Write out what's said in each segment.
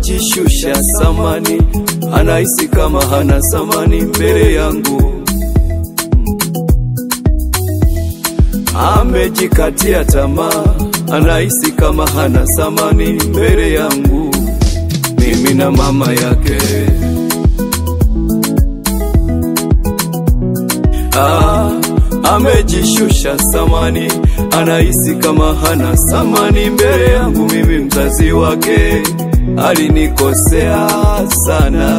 amejishusha samani, anahisi kama hana samani mbele yangu. Amejikatia tamaa, anahisi kama hana samani mbele yangu, mimi na mama yake. Ah, amejishusha samani, anahisi kama hana samani mbele yangu, mimi mzazi wake. Alinikosea sana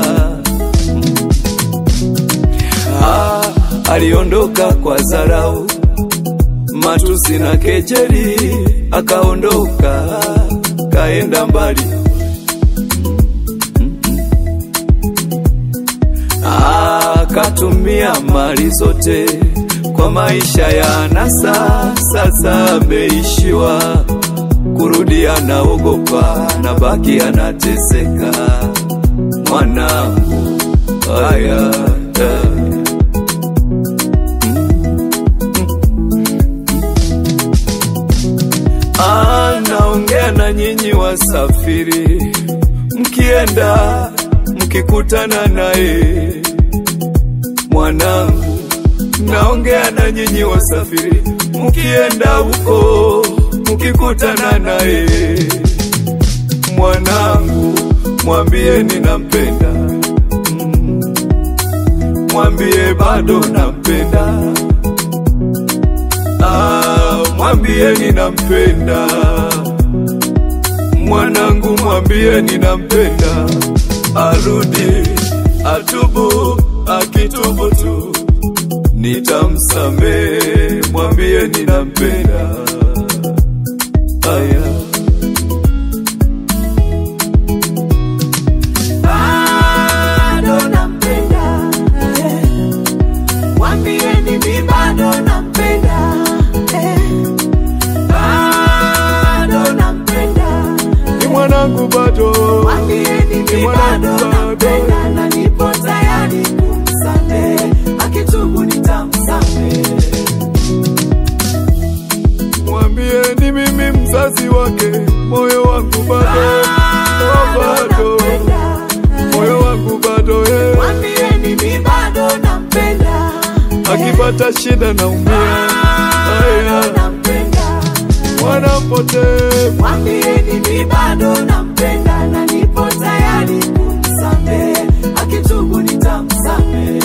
ah, aliondoka kwa dharau, matusi na kejeli, akaondoka kaenda mbali akatumia mali zote kwa maisha ya anasa. Sasa ameishiwa kurudi, anaogopa na baki anateseka. Mwanangu haya anaongea na nyinyi wasafiri, mkienda mkikutana naye mwanangu, naongea na nyinyi wasafiri, mkienda huko mkikutana naye mwanangu, mwambie ninampenda, Mm. mwambie bado nampenda, Ah, mwambie ninampenda mwanangu, mwambie ninampenda, arudi atubu, akitubu tu nitamsamehe, mwambie ninampenda. Aya. bado nampenda eh. Mwambieni mi bado nampenda eh. bado nampenda Ni mwanangu bado, Mwambieni Ni mi mwanangu bado bado. nampenda na nipo tayari kumsamehe, akitubu nitamsamehe. mwambie ni mimi mzazi wake, moyo wangu bado, oh, bado, moyo wangu bado eh. Mwambieni mi bado nampenda akipata shida naumia, aya, nampenda mwana mpotevu Mwambieni mi bado nampenda na nipo tayari kumsamehe, akitubu nitamsamehe.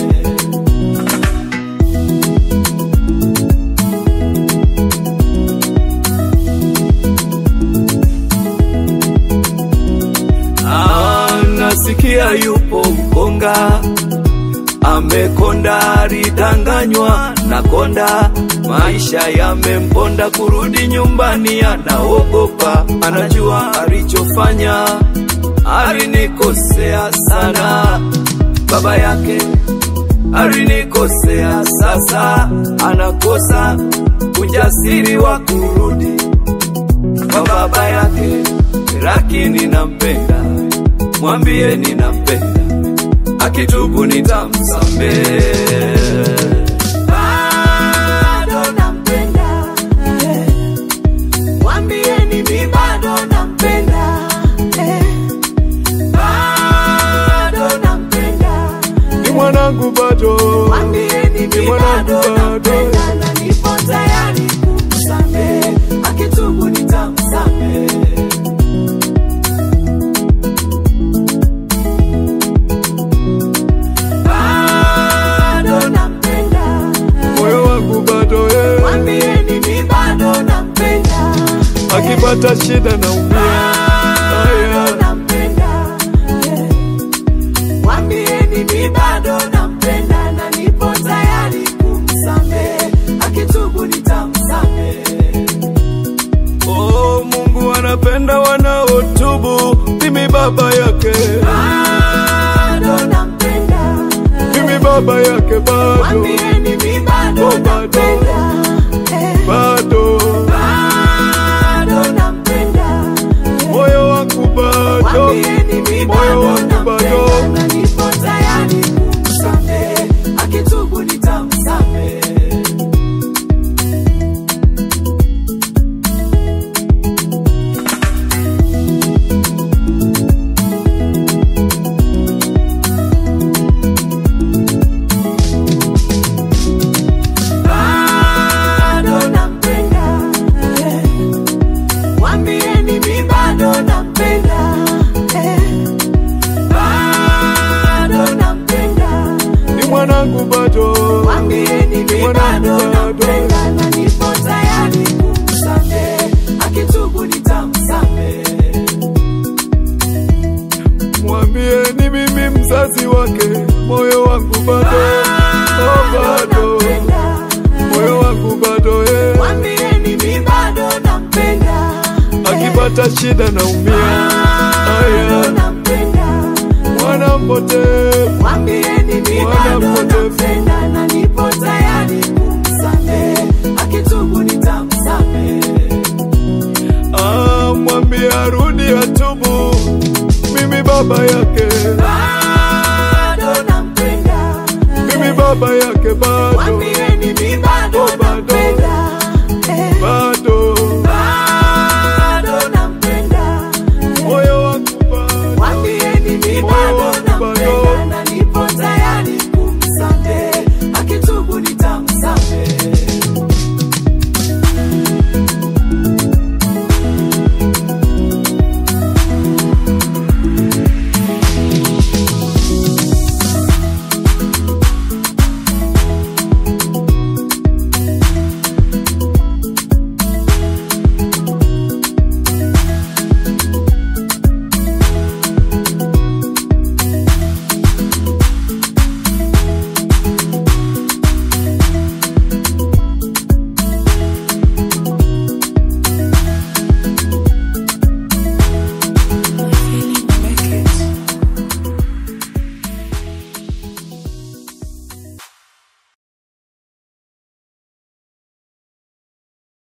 Ah, nasikia yupo mkonga amekonda, alidanganywa na konda, maisha yamemponda, kurudi nyumbani anaogopa, anajua alichofanya, alinikosea sana, baba yake alinikosea, sasa anakosa ujasiri wa kurudi kwa baba yake, lakini nampenda, mwambie ninampenda, akitubu nitamsamehe. Bado nampenda eh. Mwambieni mi bado nampenda eh. Bado nampenda Ni mwanangu bado, Mwambieni Ni mi mwanangu bado bado. nampenda na nipo tayari kumsamehe, akitubu nitamsamehe. Bado nampenda moyo wangu bado eh. Mwambieni mi bado nampenda akipata shida naumia, bado aya, nampenda eh. Mwambieni mi bado nampenda na nipo tayari kumsamehe, akitubu nitamsamehe. oh, Mungu anapenda wanaotubu, mimi baba yake, Bado nampenda mimi baba yake bado, Mwambieni mi bado Oh, bado. nampenda eh. bado, Bado nampenda moyo wangu bado, Mwambieni mi moyo bado wangu bado. nampenda na nipo tayari kumsamehe, akitubu nitamsamehe. nikipata shida naumia. bado Aya, nampenda. mwana mpotevu Mwambieni mi Mwana bado mpotevu. nampenda na nipo tayari kumsamehe, akitubu nitamsamehe. Ah, mwambie arudi atubu, mimi baba yake